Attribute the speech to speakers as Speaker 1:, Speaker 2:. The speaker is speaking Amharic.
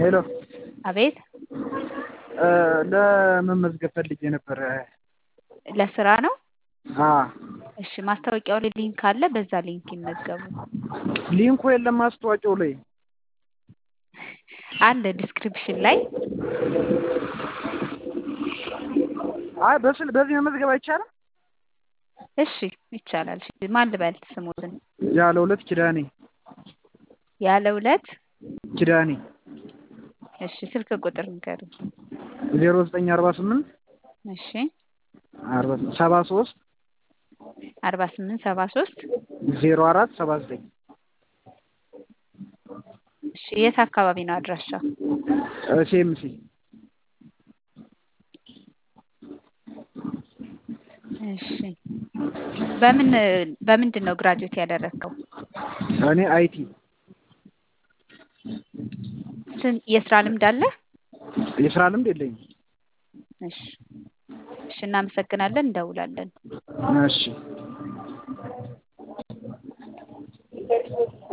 Speaker 1: ሄሎ
Speaker 2: አቤት
Speaker 1: ለመመዝገብ ፈልጌ ነበረ።
Speaker 2: ለስራ ነው?
Speaker 1: አ
Speaker 2: እሺ ማስታወቂያው ላይ ሊንክ አለ። በዛ ሊንክ ይመዝገቡ።
Speaker 1: ሊንኩ የለም ማስታወቂያው ላይ።
Speaker 2: አለ ዲስክሪፕሽን ላይ
Speaker 1: አይ በስል በዚህ መመዝገብ አይቻልም?
Speaker 2: እሺ ይቻላል። እሺ ማን ልበል ስሙትን?
Speaker 1: ያለ ሁለት ኪዳኔ
Speaker 2: ያለ ሁለት
Speaker 1: ኪዳኔ
Speaker 2: እሺ ስልክ ቁጥር ንገሩኝ።
Speaker 1: ዜሮ ዘጠኝ አርባ ስምንት
Speaker 2: እሺ
Speaker 1: አርባ ሰባ ሶስት
Speaker 2: አርባ ስምንት ሰባ ሶስት
Speaker 1: ዜሮ አራት ሰባ ዘጠኝ
Speaker 2: እሺ የት አካባቢ ነው አድራሻ?
Speaker 1: ሴምሲ
Speaker 2: እሺ በምን በምንድን ነው ግራጁዌት ያደረግከው?
Speaker 1: እኔ አይቲ
Speaker 2: ስን- የስራ ልምድ አለ?
Speaker 1: የስራ ልምድ የለኝም።
Speaker 2: እሺ እሺ እናመሰግናለን። እንደውላለን።
Speaker 1: እሺ